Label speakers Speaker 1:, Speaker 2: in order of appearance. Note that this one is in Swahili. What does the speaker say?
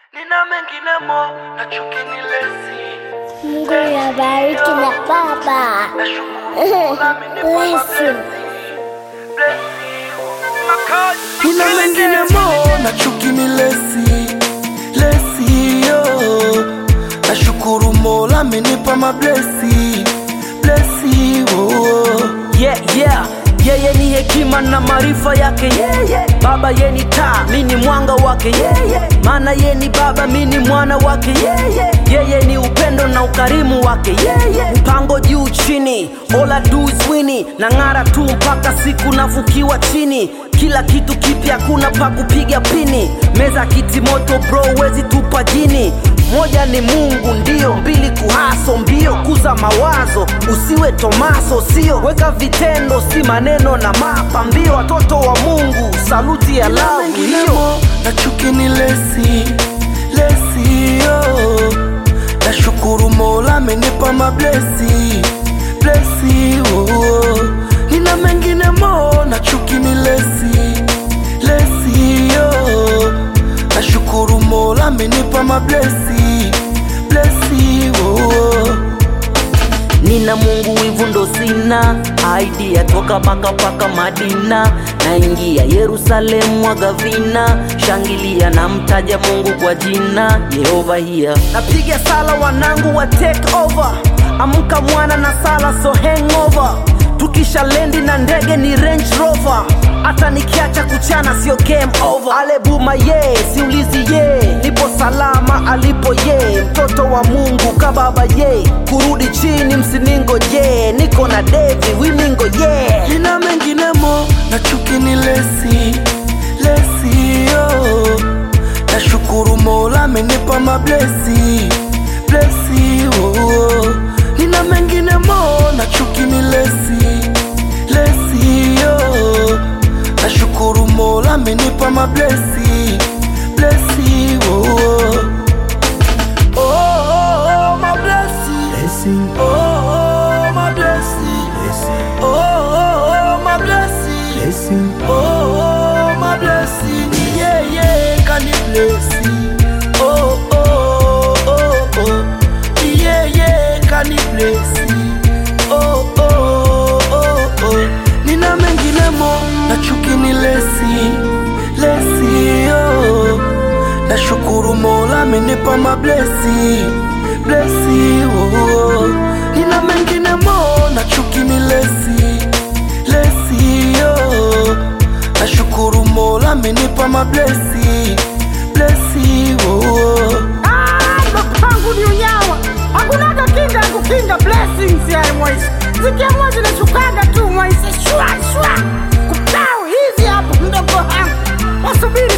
Speaker 1: nina mengine mo na chuki ni lesi
Speaker 2: Mungu yabariki na baba.
Speaker 1: nashukuru amenipa
Speaker 2: Blessing.
Speaker 1: mablessing nina mengine mo na chuki ni lesi lesi yo nashukuru mola amenipa mablesi blesi oh.
Speaker 3: yeah, yeah. yeye ni hekima na maarifa yake yeah, yeah. baba ye ni taa mi ni mwanga wake yeah, yeah. maana ye ni baba mi ni mwana wake yeah, yeah. yeye ni upendo na ukarimu wake yeah, yeah. mpango juu chini all I do is wini na ng'ara tu mpaka siku nafukiwa chini kila kitu kipya kuna pa kupiga pini meza kiti moto bro wezi tupa jini moja ni mungu ndio mbili kuhaso mbio kuza mawazo usiwe tomaso sio weka vitendo si maneno na mapa mbio watoto wa mungu saluti ya lavu hiyo
Speaker 1: menginemo na chuki ni lesi lesi yo nashukuru mola amenipa mablesi blesi oh. nina menginemo na chuki ni lesi lesi yo nashukuru mola amenipa mablesi blesi oh.
Speaker 3: nina mungu wivu ndo sina aidia toka baka paka madina naingia yerusalemu mwaga vina shangilia na mtaja mungu kwa jina yehova hiya napiga sala wanangu wa take over amka mwana na sala so hangover tukisha lendi na ndege ni range rover hata nikiacha kuchana sio game over alebuma ye siulizi ye nipo salama alipo ye mtoto wa mungu kababa ye kurudi chini msiningo je niko na devi wimingo ye
Speaker 1: nina menginemo na chuki ni lesi lesi yo nashukuru mola amenipa mablesi blesi oh. nina menginemo na chuki ni lesi lesi yo nashukuru mola amenipa mablesi blesi oh. Oh, oh, oh, my blessing. Oh, oh, my blessing. Oh, oh, oh, my blessing. Oh, oh, my blessing. Yeah, yeah, can you bless me? Oh, oh, oh, oh. Yeah, yeah, can you bless me? Oh, oh, oh, oh. Nina menginemo na chuki ni lesi, lesi, oh. Nashukuru mola amenipa mablesi blesi oh. Nina mengine mo na chuki ni lesi lesi oh. Nashukuru mola amenipa mablesi blesi oh.
Speaker 4: pangu ni unyawa hakunaga kinga ya kukinga blessings ya mwaisi zikiamua zinashukaga tu mwaisi shwa shwa kupau hizi hapo mdogo wangu wasubiri